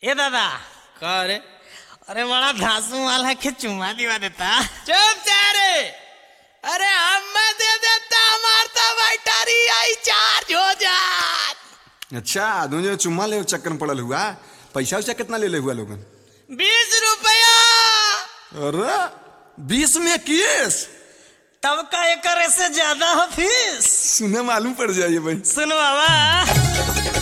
ए दादा का रे अरे बड़ा धासू माल है कि चुम्मा दिवा देता चुप जा रे अरे हम दे देता हमार तो बैटरी आई चार्ज हो जात अच्छा आदमी जो चुम्मा ले चक्कर में पड़ल हुआ पैसा उसा कितना ले ले हुआ लोगन बीस रुपया अरे बीस में केस तब का एकर से ज्यादा हो फीस सुने मालूम पड़ जाइए भाई सुन बाबा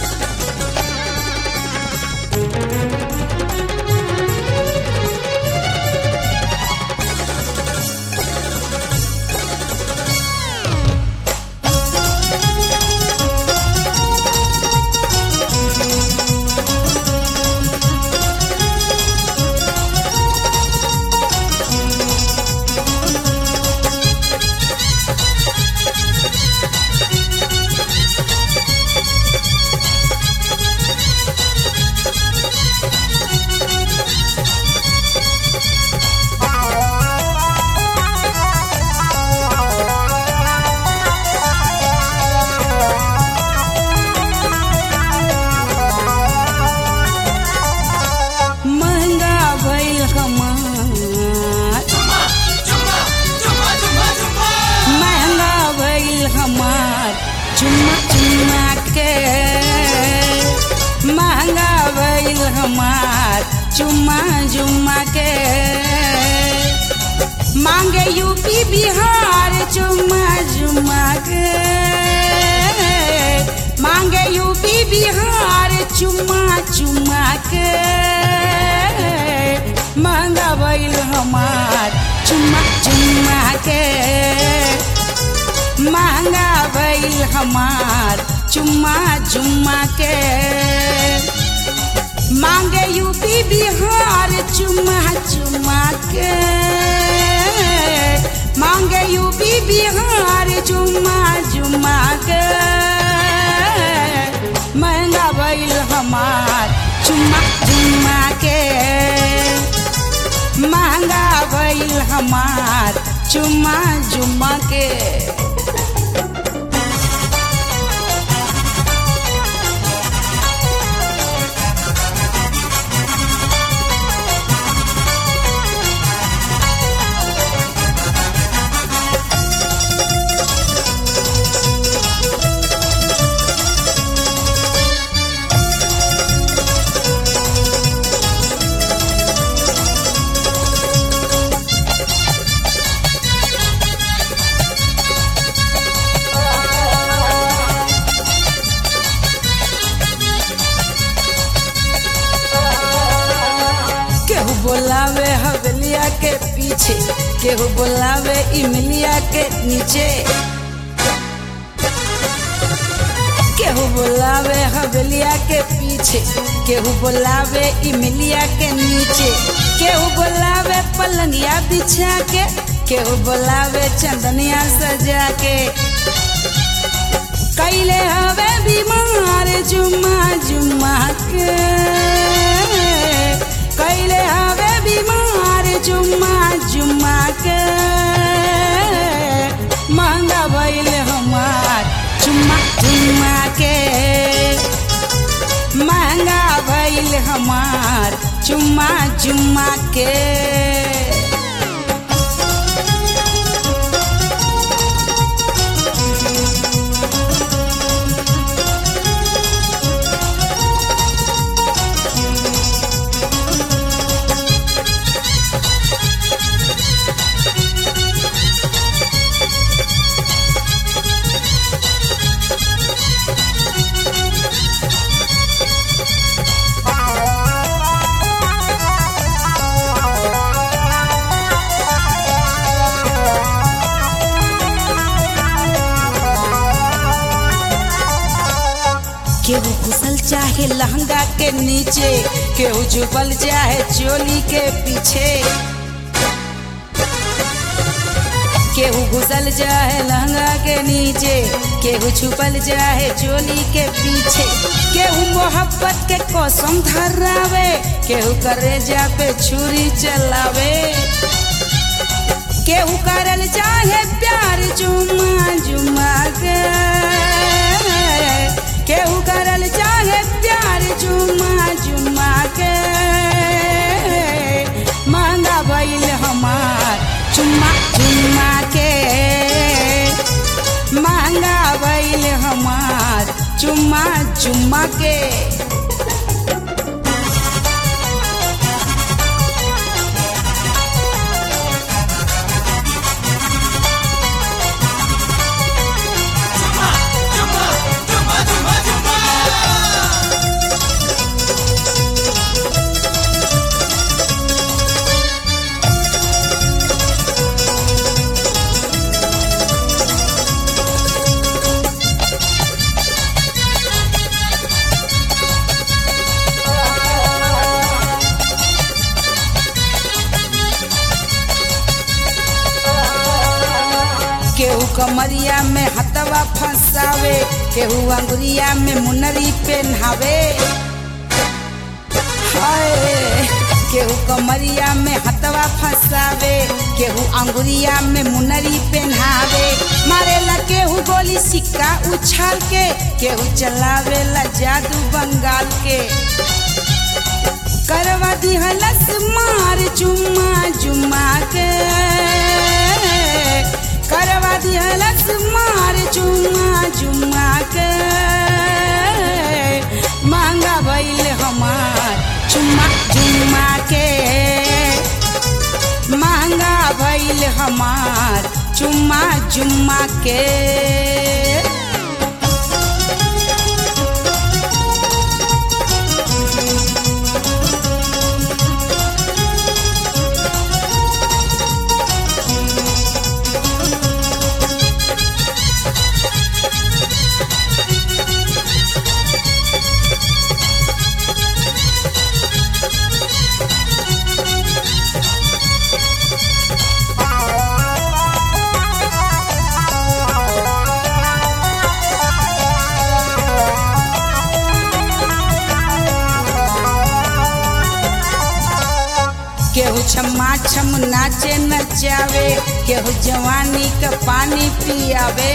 महंगा भइल हमार महंगा भइल हमार चुम्मा चुम्मा के महंगा भइल हमार चुम्मा चुम्मा के मांगे यूपी बिहार चुम्मा चुम्मा के मांगे यूपी बिहार चुम्मा चुम्मा के महंगा भइल हमार चुम्मा चुम्मा के महंगा भइल हमार चुम्मा चुम्मा के मांगे यूपी बिहार चुम्मा चुम्मा के मांगे यूपी बिहार चुम्मा चुम्मा के महंगा भइल हमार चुम्मा चुम्मा के महंगा भइल हमार चुम्मा चुम्मा के केहू बोलावे हवेलिया के पीछे केहू बोलावे इमलिया के नीचे केहू बोलावे हवेलिया के पीछे केहू बोलावे इमलिया के नीचे केहू बोलावे पलंगिया बिछा के केहू बोलावे चंदनिया सजा के कैले हवे बीमार जुम्मा जुम्मा के कैले हवे बीमार जुम्मा जुम्मा के महंगा भइल हमार चुम्मा चुम्मा के महंगा भइल हमार चुम्मा चुम्मा के केहू घुसल चाहे लहंगा के नीचे केहू छुपल चाहे चोली के पीछे केहू घुसल चाहे लहंगा के नीचे केहू छुपल चाहे चोली के पीछे केहू मोहब्बत के कसम धरावे केहू करेजा पे छुरी चलावे केहू करल चाहे प्यार जुमा जुमा के केहू करल चाहे प्यार जुम्मा जुम्मा के महंगा भइल हमार चुम्मा चुम्मा के महंगा भइल हमार चुम्मा चुम्मा के केहू कमरिया में हथवा फंसावे केहू अंगुरिया में मुनरी पहनावे हाय केहू कमरिया में हथवा फंसावे केहू अंगुरिया में मुनरी पहनावे मारेला केहू गोली सिक्का उछाल के केहू चलावेला जादू बंगाल के करवा दिहलस मार जुम्मा जुम्मा के करवा दिहलस मार जुम्मा जुम्मा के महंगा भइल हमार चुम्मा जुम्मा के महंगा भइल हमार चुम्मा जुम्मा के केहू छम्मा छम नाचे नचावे केहू जवानी का पानी पियावे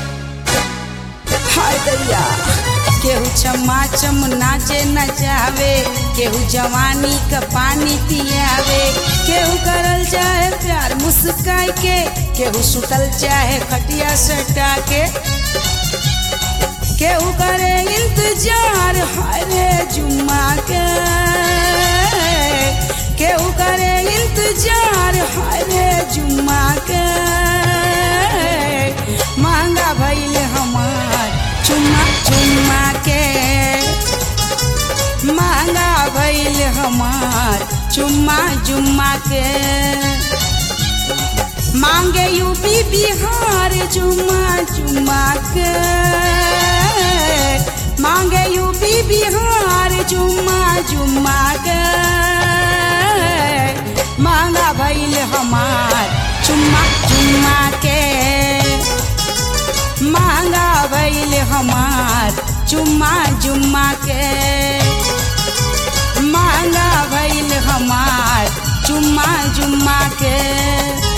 हाय दैया केहू छम्मा छम नाचे नचावे केहू जवानी का पानी पियावे केहू करल चाहे प्यार मुस्काई के केहू सुतल चाहे खटिया सटा के केहू करे इंतजार हाय रे जुम्मा के केहू करे इंतजार हाय रे जुम्मा के महंगा भइल हमार चुम्मा चुम्मा के महंगा भइल हमार चुम्मा जुम्मा के मांगे यूपी बिहार जुम्मा जुम्मा के मांगे यूपी बिहार जुम्मा जुम्मा के मांगा भइल हमार चुम्मा चुम्मा के मांगा भइल हमार चुम्मा जुम्मा के मांगा भइल हमार चुम्मा जुम्मा के